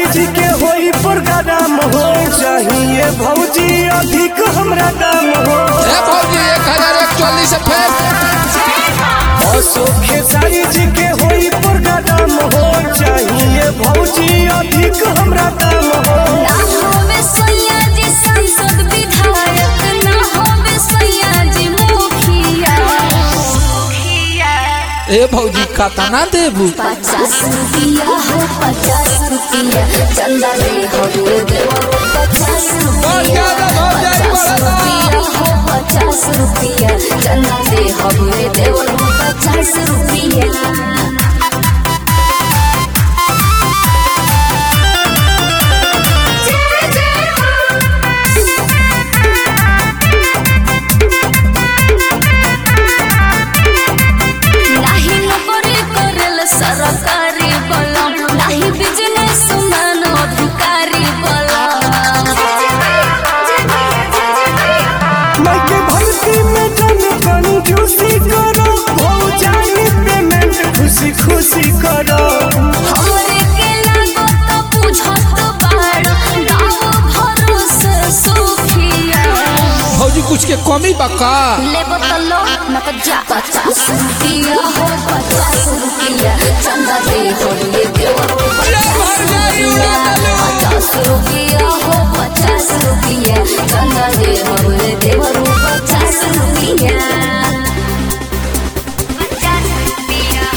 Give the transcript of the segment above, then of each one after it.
जी के होई प्रोग्राम हो चाहिए भौजी अधिक हमरा दाम हो ए भौजी एक हजार एकचालीस से फेंक अशोक खेसारी जी के होई प्रोग्राम हो चाहिए भौजी अधिक हमरा दाम हो ना होवे सैया जी सांसद विधायक ना होवे सैया जी मुखिया ए भौजी कतना देबू पचास रुपया हो पचास रुपया चंदा दे हवे देवर पचास बहुत ज्यादा, बहुत ज्यादा पचास बढ़ा। रुपया हो पचास रुपया चंदा दे हवे देवर पचास रुपया नाही नोकरी करेल सरकारी बलम नाही बिजनेस मान अधिकारी बलम मैं के भर्ती में जन कंजूसी करो भौजाई पेमेंट खुशी खुशी करो हमरे के लागो तो बुझत बाड़ गाँव भरोसे सुखिया भौजी कुछ के कमी बा का लेबो तो लो न तो जा पचास रुपया हो पचास रुपया चंदा दे हो ये देवर पचास रुपया पचास रुपया हो पचास रुपया चंदा दे हो ये देवर पचास रुपया पचास रुपया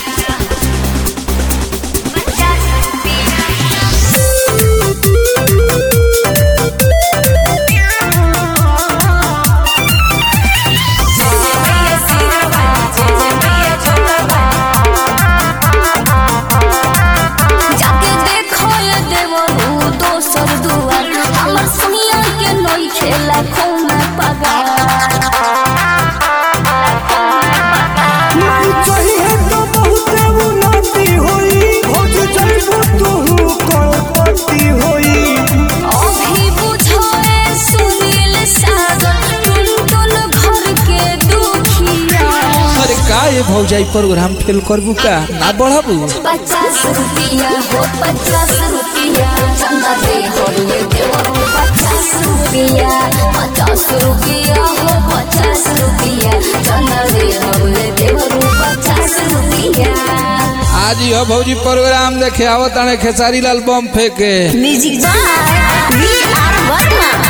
पचास जाके देखो ये देवरू दोसर दुआर हमर सुनिया के नई खेला खून पगार नहीं चाहिए तो बहुत उन्नति होई भौज जइबू तू करोड़पति होई अभी बुझोए सुनील सागर टुन टुन घर के दुखिया अरे का ये भौजाई प्रोग्राम फेल करबू का ना बढ़ाबू पचास रुपया हो पचास रुपया चंदा दे हो ये देवरू पचास रुपया पचास रुपया हो पचास रुपया चंदा दे हो ये देवरू पचास रुपया आज यह भौजी प्रोग्राम देखे आवत ताने खेसारी लाल बम फेंके music by V R Verma